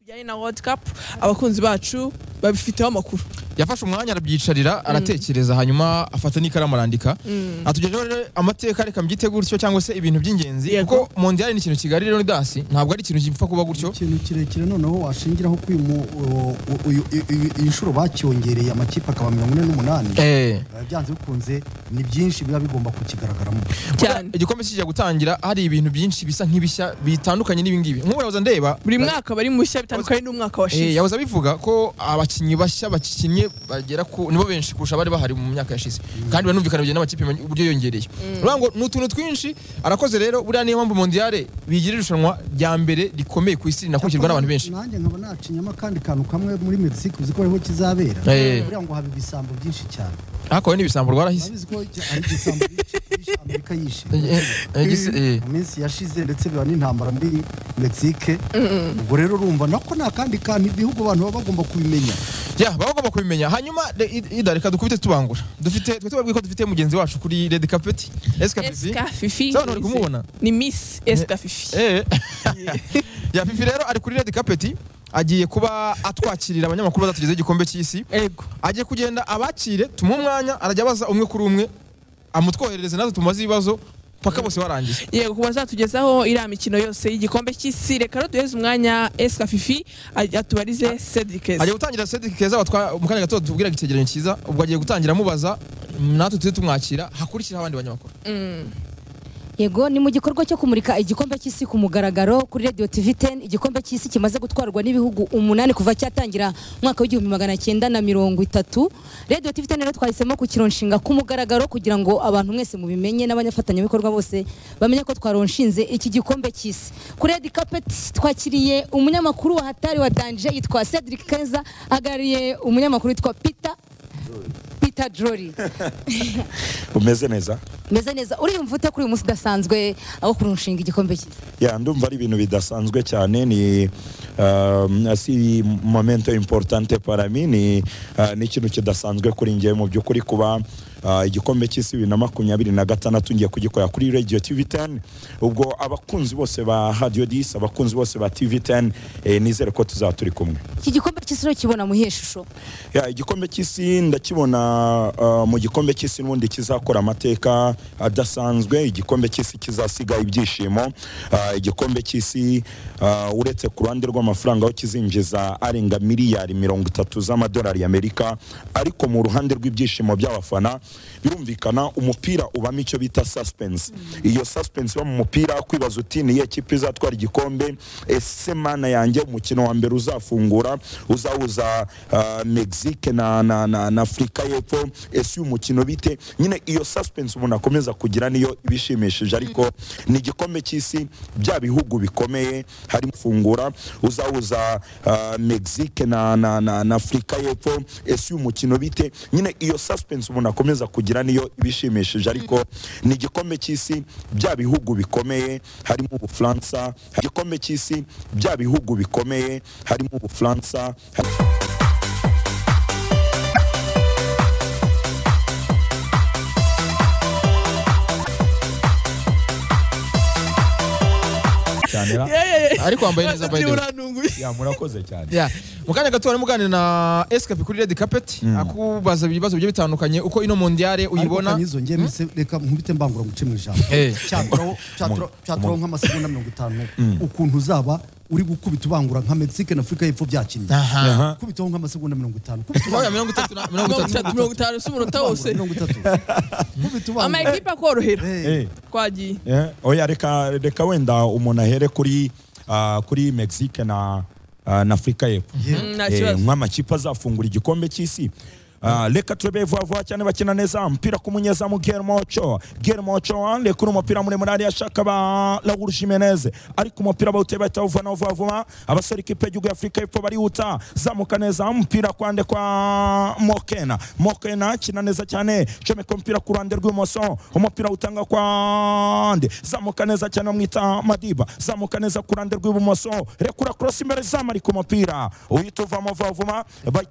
bijyanye na world cup abakunzi bacu babifiteho amakuru yafashe umwanya arabyicarira aratekereza hanyuma afata n'ikaramu arandika atugejeho rero amateka reka mbyite gutyo cyangwa se ibintu by'ingenzi Yego. kuko mondiyali ni ikintu kigari rero dasi ntabwo ari ikintu gipfa kuba gutyo ikintu kirekire noneho washingiraho ko uyu mu- uyu- uyu- uyu- iyi nshuro bacyongereye amakipe akaba mirongo ine n'umunani Eh, Eh, byanze bikunze ni byinshi biba bigomba kukigaragaramo cyane igikombe kijya gutangira hari ibintu byinshi bisa nk'ibishya bitandukanye n'ibingibi nk'ubu yahoza ndeba buri mwaka bari mushya bitandukanye n'umwaka Eh, washize yahoze abivuga ko abakinnyi bashya bakinnye bagera ku nibo benshi kurusha abari bahari mu myaka yashize kandi banumvikana bigenda n'amakipe many- uburyo yongereye urabona ngo ni utuntu twinshi arakoze rero buriya niyo mpamvu mondiyale bigira irushanwa rya mbere rikomeye ku isi rinakurikirwa n'abantu benshi nanjye nkaba nacinyemo akandi kantu kamwe muri mexique uzi ko ariho kizabera Eh. buriya ngo haba ibisambo byinshi cyane hakowe n'ibisambo rwarahise urabizi ko ari igisambo byinshi byinshi amerika yishe Eh, eh, gisi- eh. mu minsi yashize ndetse biba n'intambara muri mexique ubwo rero urumva nako ni akandi kantu ibihugu abantu baba bagomba kubimenya ya baba bagomba kubimenya hanyuma re- i- Ida, reka dukubite tubangura dufite twe tubabwiye ko dufite mugenzi wacu kuri red carpet escapivi esika fifi Sawa, ntari kumubona. ni miss esika fifi Eh. ya fifi rero ari kuri red carpet agiye kuba atwakirira abanyamakuru bazatugezaho igikombe cy'isi ego agiye kugenda abakire tumuhe umwanya arajya abaza umwe kuri umwe amutwoherereze natwe tumubaze ibibazo paka bose barangiye yego ku bazatugezaho iriya mikino yose y'igikombe cy'isi reka rero duheze umwanya esika fifi aj- atubarize agiye cedrikes gutangira Cedric Keza batwa mu kanya gato tubwiraga icyegeranyo cyiza ubwo agiye gutangira amubaza natwe tujye tumwakira hakurikiraho abandi banyamakuru yego ni mu gikorwa cyo kumurika igikombe cy'isi ku mugaragaro kuri radio tv 10 igikombe cy'isi kimaze gutwarwa n'ibihugu umunani kuva cyatangira umwaka w'igihumbi magana cyenda na mirongo itatu radio tv 10 rero twahisemo kukironshinga ku mugaragaro kugira ngo abantu mwese mubimenye n'abanyafatanyabikorwa bose bamenye ko twaronshinze iki gikombe cy'isi kuri red carpet twakiriye umunyamakuru wa hatari wa danje yitwa cedric keza ahagarariye umunyamakuru witwa peter peter jory umeze neza meze neza uriyumva ute kuri uyu munsi udasanzwe aho kurushinga igikombe cyiza ya ndumva ari ibintu bidasanzwe cyane ni um, asi momento importante para mi ni uh, ni ikintu kidasanzwe kuri njye mu by'ukuri kuba uh, igikombe cy'isi bibiri na makumyabiri na gatandatu ngiye kugikorera kuri radio tv 10 ubwo abakunzi bose ba radio dis abakunzi bose ba tv 10 eh, nizere ko tuzaba turi kumwe iki gikombe cy'isi rero kibona muhiye ishusho ya igikombe cy'isi ndakibona uh, mu gikombe cy'isi n'ubundi kizakora amateka adasanzwe igikombe cy'isi kizasiga ibyishimo uh, igikombe cy'isi uh, uretse ku ruhande rw'amafaranga aho kizinjiza arenga miliyari mirongo itatu z'amadolari y'amerika ariko mu ruhande rw'ibyishimo by'abafana birumvikana umupira ubamo icyo bita suspense iyo suspense iba mu mupira kwibaza uti niyo kipe izatwara igikombe ese mana yanjye umukino wa mbere uzafungura uzahuza uh, mexique na, na, na, na afurika y'epfo ese uyu mukino bite nyine iyo suspense umuntu akomeza kugira niyo ibishimishije ariko ni igikombe cy'isi bya bihugu bikomeye harimo fungura uzahuza uh, mexique na, na, na, na afurika y'epfo ese uyu mukino bite nyine iyo suspense umuntu akomeza kugira niyo ibishimishije ariko ni igikombe cy'isi bya bihugu bikomeye harimo ubufaransa igikombe cy'isi bya bihugu bikomeye harimo ubufaransa cyane ariko wambaye neza by the way murakoze cyane Ya, mu kanya gato harimo uganira na escape kuri red carpet akubaza ibibazo bigiye bitandukanye uko ino mondiyale uyibona ariko zongeye mise reka nkubite mbangura muce mu ijambo Eh. cyaturaho cyaturaho- cyaturaho nk'amasegonda mirongo itanu ukuntu uzaba uri gukubita ubangura nka mexique na afurika y'epfo byakinnye aha kubitaho nk'amasegonda mirongo itanu kubita Oya, mirongo itatu na mirongo mirongo itatu itatu mirongo itanu si umunota ubangura wose mirongo itatu kubita ubangura amakipe akorohera Eh, Eh, twagiye eh, oya reka reka wenda umuntu ahere kuri ah, kuri mexique na ah, na afurika y'epfo yeah. Mm, nta Eh, kibazo nk'amakipe azafungura igikombe cy'isi Ah, reka turebe vuba vuba cyane bakina neza umupira k'umunyezamu germocho germocho reka uri umupira muremure ariyo ashaka ba raul jimenez ariko umupira bawuteye bahita bawuvanaho vuba vuba abasore ikipe y'igihugu y'afurika y'epfo barihuta zamuka neza umupira kwande kwa mokena mokena akina neza cyane comeka umupira ku ruhande rw'ibumoso umupira utanga kwande zamuka neza cyane bamwita madiba zamuka neza ku ruhande rw'ibumoso rekura korosi imbere zamara ku mupira uhita uvamo vuba vuba bahita